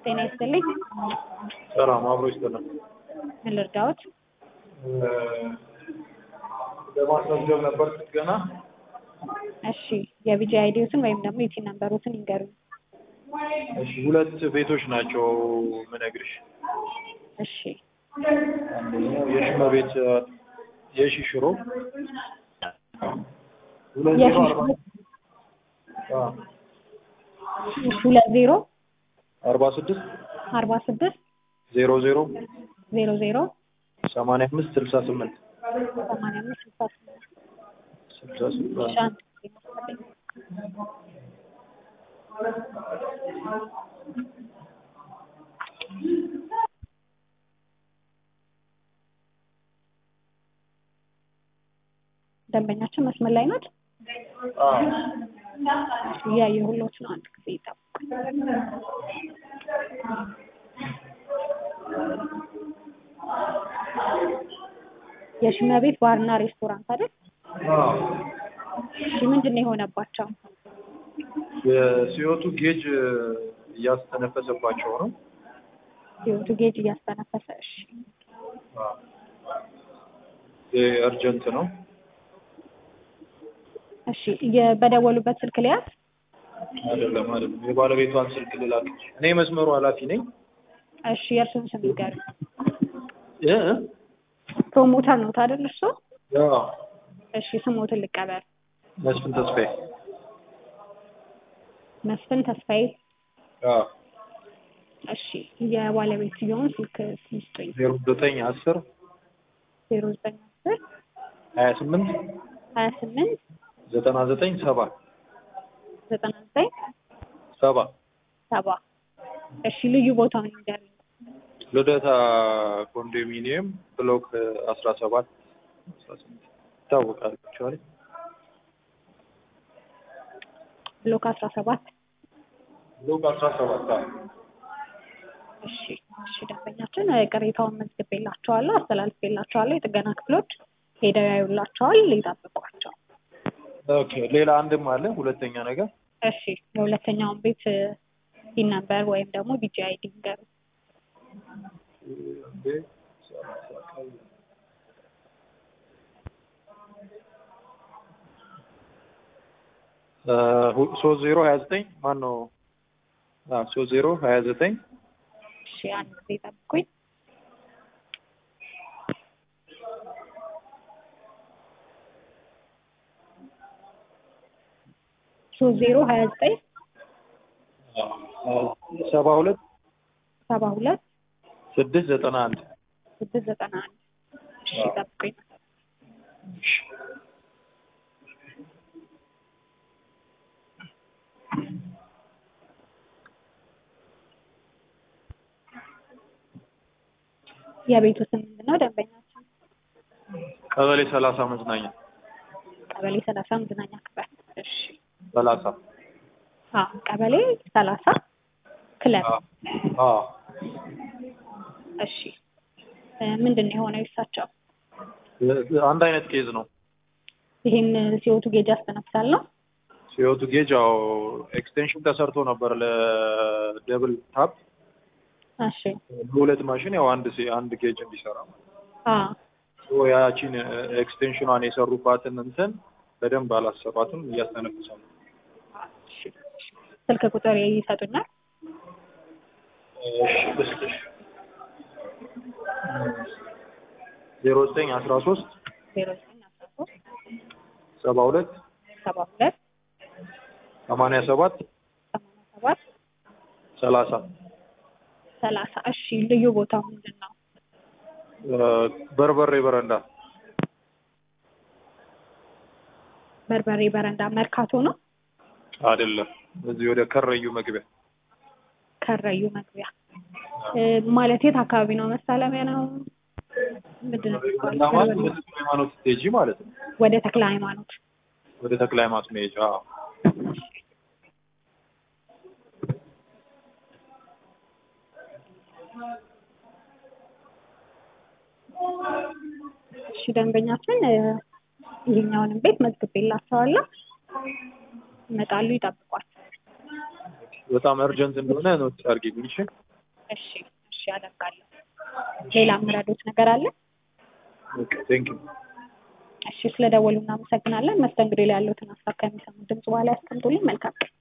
ጤና ይስጥልኝ። ሰላም አብሮ ይስጥልን። ምን ልርዳዎት? ለማስመዝገብ ነበር ጥገና። እሺ የቢጂ አይዲዎትን ወይም ደግሞ የቲን ነምበሮትን ይንገሩኝ። እሺ ሁለት ቤቶች ናቸው ምነግርሽ። እሺ አንደኛው የሽመ ቤት የሺ ሽሮ ሁለት የሺ ዜሮ ሽሮ? አርባ አዎ፣ ሁለት ዜሮ አርባ ስድስት አርባ ስድስት ዜሮ ዜሮ ዜሮ ዜሮ ሰማንያ አምስት ስልሳ ስምንት ሰማንያ አምስት ስልሳ ስምንት ስልሳ ስምንት እሺ አንድ ጊዜ መሰለኝ። ደንበኛችን መስመር ላይ ናት። አዎ። እያየሁሎት ነው። አንድ ጊዜ ይጠብቁ። የሽመ ቤት ባርና ሬስቶራንት አይደል? አዎ። እሺ ምንድን ነው የሆነባቸው? የሲዮቱ ጌጅ እያስተነፈሰባቸው ነው። ህይወቱ ጌጅ እያስተነፈሰ። እሺ አዎ። ይሄ እርጀንት ነው። እሺ የ- በደወሉበት ስልክ ሊያዝ አይደለም አይደለም፣ የባለቤቷን ስልክ ልላክ። እኔ መስመሩ ኃላፊ ነኝ። እሺ የእርሱን ስም ይንገሩኝ። እ ፕሮሞተር ነው አይደል እርሶ? አዎ። እሺ ስሞትን ልቀበል። መስፍን ተስፋዬ። መስፍን ተስፋዬ። አዎ። እሺ የባለቤትየውን ስልክ ይስጡኝ። ዜሮ ዘጠኝ አስር ዜሮ ዘጠኝ አስር ሀያ ስምንት ሀያ ስምንት ዘጠና ዘጠኝ ሰባ ዘጠና ዘጠኝ ሰባ ሰባ እሺ ልዩ ቦታውን ይንገሩኝ። ልደታ ኮንዶሚኒየም ብሎክ አስራ ሰባት አስራ ስምንት ይታወቃል። አክቹዋሊ ብሎክ አስራ ሰባት ብሎክ አስራ ሰባት እሺ እሺ ደንበኛችን እ፣ ቅሬታውን መዝግቤላቸዋለሁ፣ አስተላልፌላቸዋለሁ። የጥገና ክፍሎች ሄደው ያዩላቸዋል፣ ይጠብቋቸው። ኦኬ። ሌላ አንድም አለ። ሁለተኛ ነገር እሺ የሁለተኛውን ቤት ሲን ነበር ወይም ደግሞ ቢጂ አይዲ ይንገሩ። ሶስት ዜሮ ሀያ ዘጠኝ ማን ነው? ሶስት ዜሮ ሀያ ዘጠኝ እሺ አንድ ጊዜ ጠብቁኝ። ሶስት ዜሮ ሀያ ዘጠኝ ሰባ ሁለት ሰባ ሁለት ስድስት ዘጠና አንድ ስድስት ዘጠና አንድ እሺ ጠብቁኝ። የቤቱ ስም ምንድን ነው? ደንበኛችን ቀበሌ ሰላሳ መዝናኛ ቀበሌ ሰላሳ መዝናኛ ክበብ። እሺ ሰላሳ አዎ ቀበሌ ሰላሳ ክለብ። አዎ እሺ እ፣ ምንድን ነው የሆነው የእሳቸው? አንድ አይነት ኬዝ ነው። ይህን ሲወቱ ጌጅ ያስተነፍሳል ነው? ሲዮቱ ጌጅ ያው ኤክስቴንሽን ተሰርቶ ነበር ለደብል ታፕ እሺ በሁለት ማሽን ያው አንድ ሲ- አንድ ጌጅ እንዲሰራ አዎ ሶ ያቺን ኤክስቴንሽኗን የሰሩባትን እንትን በደንብ አላሰሯትም፣ እያስተነፍሰ ነው። እሺ እሺ። ስልክ ቁጥር ይሰጡኛል? እሺ ልስጥሽ። ዜሮ ዘጠኝ አስራ ሶስት ዜሮ ዘጠኝ አስራ ሶስት ሰባ ሁለት ሰባ ሁለት ሰማንያ ሰባት ሰማንያ ሰባት ሰላሳ ሰላሳ እሺ ልዩ ቦታው ምንድን ነው? በርበሬ በረንዳ በርበሬ በረንዳ መርካቶ ነው? አይደለም፣ እዚህ ወደ ከረዩ መግቢያ ከረዩ መግቢያ እ፣ ማለት የት አካባቢ ነው? መሳለሚያ ነው? ምንድን ነው የሚባለው? ማለት ወደ ተክለ ሃይማኖት ስቴጂ ማለት ነው። ወደ ተክለ ሃይማኖት ወደ ተክለ ሃይማኖት መሄጃ አዎ። እሺ ደንበኛችን እ፣ ይሄኛውንም ቤት መዝግቤላቸዋለሁ። ይመጣሉ፣ ይጠብቋል። በጣም እርጀንት እንደሆነ ኖት አድርጊልኝ። እሺ እሺ እሺ አደርጋለሁ። ሌላ የምረዱት ነገር አለ? ኦኬ ቴንክ ዩ እሺ ስለደወሉ እናመሰግናለን። መስተንግዶ ላይ ያሉትን ሀሳብ ከሚሰሙ ድምጽ በኋላ ያስቀምጡልኝ። መልካም ቀን።